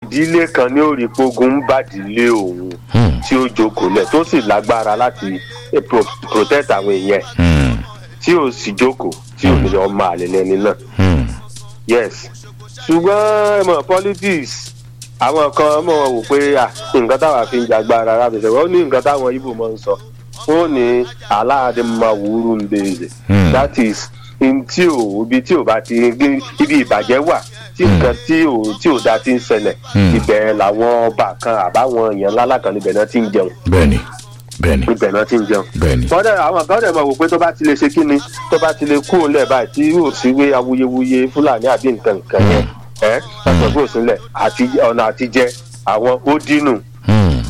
ìdílé kan ní orí pogun ń bàdílé òun Hmm. tí ó jókòó lẹ̀ tó sì lágbára láti eh, pro- protect àwọn èèyàn ẹ̀ Hmm. tí ò sì jókòó tí ò ní ọmọ àlè lẹni náà Hmm. yes ṣùgbọ́n ẹ mọ̀ politics àwọn kan mọ̀ wò pé à nǹkan táwa fi ń jagbára rábìsẹ̀ wọ́n ní nǹkan táwọn ibo máa ń sọ wọ́n ní aláàdé máa wúrú ń bèèrè Hmm. that is in tí ò ibi tí ò bá ti ibi ìbàjẹ́ wà tí nǹkan tí ò tí ò da ti ń ṣẹlẹ̀ Hmm. ibẹ̀ làwọn ọba kan àbáwọn èèyàn ńlá kan níbẹ̀ náà ti ń jẹun bẹ́ẹ̀ni bẹ́ẹ̀ni ibẹ̀ náà ti ń jẹun bẹ́ẹ̀ni. kọ́dẹ̀ àwọn kan dẹ̀ máa wò pé tó bá ti lè ṣe kí ni tó bá ti lè kú òǹlẹ̀ báyìí tí yóò sí wé awuyewuye fúlàní àbí nǹkan nǹkan yẹn ẹ́ ọ̀sán kò sílẹ̀ àti ọ̀nà àtijẹ́ àwọn ó dínú Hmm.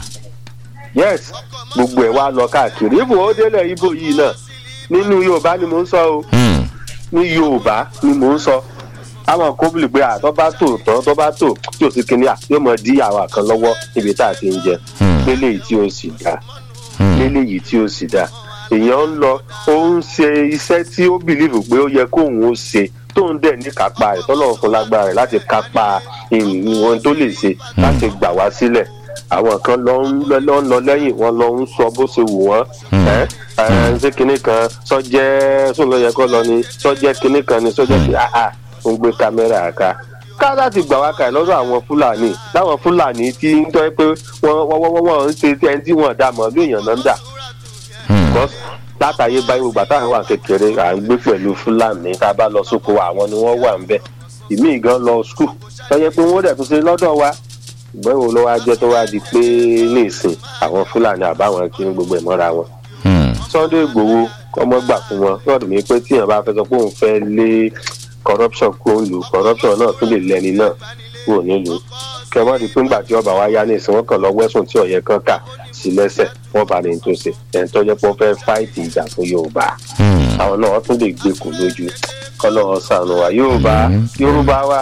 yes gbogbo ẹ̀ wá lọ káàkiri ibo ó délẹ̀ ibo yìí náà nínú yorùbá ni mò ń sọ o Hmm. ní yorùbá ni mò ń sọ àwọn kóbìlì pé àtọ́ bá tò tán tó bá tò tí ò sí kinní à yóò mọ dí àwọn kan lọ́wọ́ níbi tá a ti ń jẹ Hmm. lélẹ́yìí tí ó sì dáa Hmm. lélẹ́yìí tí ó sì dáa èèyàn ń lọ ó ń ṣe iṣẹ́ tí ó bìlíìfù pé ó yẹ kóun ó ṣe tóun dẹ̀ ní kápá rẹ̀ tọ́lọ́run fún lágbára rẹ̀ láti kápá ìwọ̀n tó lè ṣe láti gbà wá sílẹ̀ àwọn kan lọ ń lọ lọ ń lọ lẹ́yìn wọn lọ ń sọ bó ṣe wù wọ́n ẹ́ ẹ́ ṣé kinní kan sọ́jẹ́ sóun ló yẹ kó lọ ni sọ́jẹ́ kinní kan ni sọ́jẹ́ kinní àhà ń gbé kámẹ́rà ká ká láti gbà wá kàì lọ́dọ̀ àwọn fúlàní láwọn fúlàní tí ń tọ́ pé wọ́n wọ́n wọ́n wọ́n ń ṣe ẹni tí wọ́n dà mọ́ bí èèyàn náà ń dà Hmm. because látàyè báyìí gbogbo àtàwọn wà kékeré à ń gbé pẹ̀lú fúlàní tá a bá lọ sóko àwọn ni wọ́n wà ń bẹ̀ ìmí gan lọ skul tọ́jẹ́ pé wọ́n dẹ̀ tún ṣe lọ́dọ̀ wa ìgbọ́n wo ló wá jẹ́ tó wá di pé ní ìsìn àwọn fúlàní àbáwọn kí ní gbogbo ẹ̀ mọ́ra wọn. Hmm. sunday igbowó kọ́mọ gbà fún wọn lọ́dún mi pé tíyàn bá fẹ́ sọ pé òun fẹ́ lé corruption kó ń lù corruption náà tún lè lẹ́ni náà kúrò nílùú kẹmọ́ di pé ńgbà tí ọba wa yá ní ìsìn wọn kàn lọ wẹ́sùn tí ọ̀yẹ́ kan kà sí lẹ́sẹ̀ wọ́n bá ní tó ṣe ẹ̀ ń tọ́jọ́ pé wọ́n fẹ́ fáìtì ìjà fún yorùbá Hmm. àwọn náà wọ́n tún lè gbé kò lójú kọ́ lọ́wọ́ sànù wa yorùbá yorùbá wa